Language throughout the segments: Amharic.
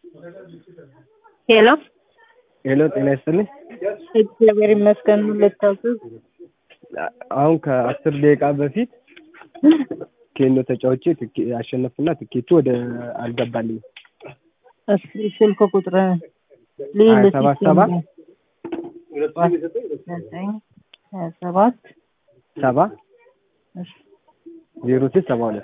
ሄሎ ሄሎ ጤና ይስጥልኝ። እግዚአብሔር ይመስገን። ልታዘዝ አሁን ከአስር ደቂቃ በፊት ኬኖ ተጫውቼ ትኬ- አሸነፍኩና ትኬቱ ወደ አልገባልኝ እስኪ ስልክ ቁጥር ሀያ ሰባት ሰባ ዘጠኝ ሀያ ሰባት ሰባ እሺ። ዜሮ ስድስት ሰባ ሁለት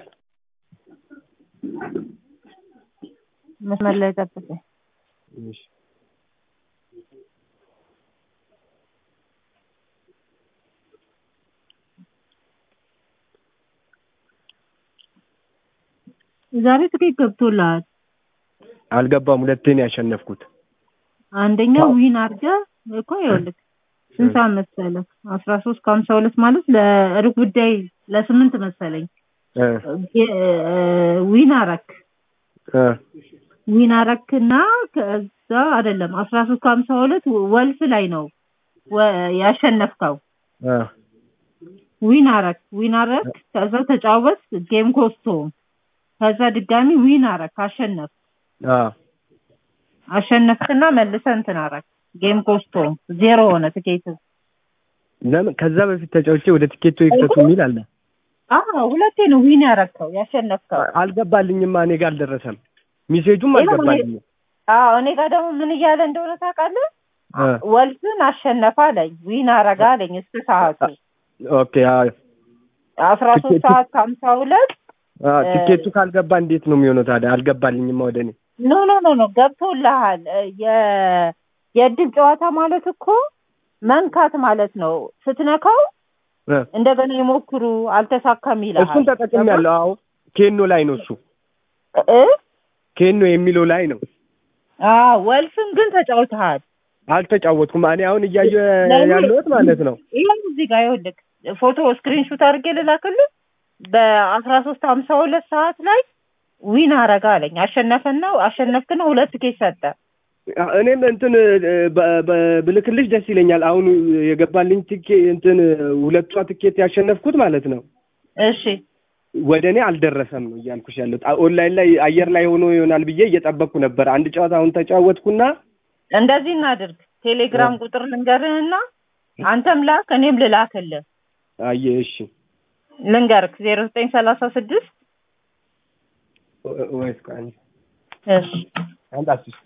መስመር ላይ ጠብቀኝ። እሺ። ዛሬ ትኬት ገብቶልሃል። አልገባም። ሁለቴ ነው ያሸነፍኩት። አንደኛው ዊን አድርገህ እኮ ይኸውልህ ስንት ሰዓት መሰለህ? አስራ ሶስት ከሀምሳ ሁለት ማለት ለሩብ ጉዳይ ለስምንት መሰለኝ እ እ- ዊን አረክ እ ዊን አረክና ከዛ አይደለም አስራ ሶስት ከሀምሳ ሁለት ወልፍ ላይ ነው ወ- ያሸነፍከው። እ ዊን አረክ ዊን አረክ ከዛ ተጫወት ጌም ኮስቶ ከዛ ድጋሚ ዊን አረክ አሸነፍ አ አሸነፍክና መልሰህ እንትን አረክ ጌም ኮስቶ ዜሮ ሆነ ትኬት ለምን ከዛ በፊት ተጫውቼ ወደ ትኬቱ ይክተቱ የሚል አለ። አዎ ሁለቴ ነው ዊን ያረከው ያሸነፍከው አልገባልኝማ። እኔ ጋር አልደረሰም። ሚሴጁም ይኸው እኔ- አልገባልኝም። አዎ እኔ ጋር ደግሞ ምን እያለ እንደሆነ ታውቃለህ እ ወልፍን አሸነፈ አለኝ ዊን አረጋ አለኝ እስከ ሰዓቱ ኦኬ አ አስራ ሶስት ትኬቱ- ሰዓት ከሀምሳ ሁለት አ ትኬቱ ካልገባ እንዴት ነው የሚሆነው ታዲያ? አልገባልኝማ ወደ እኔ ኖ ኖ ኖ ኖ ገብቶልሃል የ- የእድል ጨዋታ ማለት እኮ መንካት ማለት ነው ስትነካው እ እንደገና ይሞክሩ አልተሳካም ይልሃል እሱን ተጠቅሜያለሁ። አዎ ኬኖ ላይ ነው እሱ እ ኬኖ የሚለው ላይ ነው። አዎ ወልፍን ግን ተጫውተሃል አልተጫወትኩም። እኔ አሁን እያየሁ ለምን? ያለሁት ማለት ነው። ይኸው እዚህ ጋር ይኸውልህ ፎቶ ስክሪንሹት አድርጌ ልላክልህ በአስራ ሶስት ሀምሳ ሁለት ሰዓት ላይ ዊን አረጋ አለኝ አሸነፈና አሸነፍክና ሁለት ኬስ ሰጠ እኔም እንትን በ- በ- ብልክልሽ ደስ ይለኛል። አሁን የገባልኝ ትኬ እንትን ሁለቷ ትኬት ያሸነፍኩት ማለት ነው እሺ ወደ እኔ አልደረሰም ነው እያልኩሽ ያለሁት። ኦንላይን ላይ አየር ላይ ሆኖ ይሆናል ብዬ እየጠበቅኩ ነበር። አንድ ጨዋታ አሁን ተጫወትኩና እንደዚህ እናድርግ ቴሌግራም ቁጥር ልንገርህና አንተም ላክ እኔም ልላክልህ አየ እሺ ልንገርክ ዜሮ ዘጠኝ ሰላሳ ስድስት ወይስ ቆይ አንዴ እሺ አንድ አስር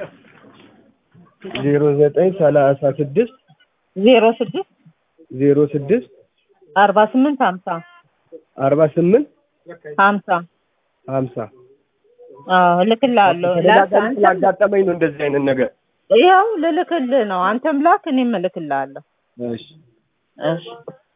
ዜሮ ዘጠኝ ሰላሳ ስድስት ዜሮ ስድስት ዜሮ ስድስት አርባ ስምንት ሀምሳ አርባ ስምንት ሀምሳ ሀምሳ አዎ እልክልሃለሁ ላክ ተደጋጋሚ አንተም ስላጋጠመኝ ነው እንደዚህ አይነት ነገር። ይኸው ልልክልህ ነው አንተም ላክ እኔም እልክልሃለሁ እሺ እሺ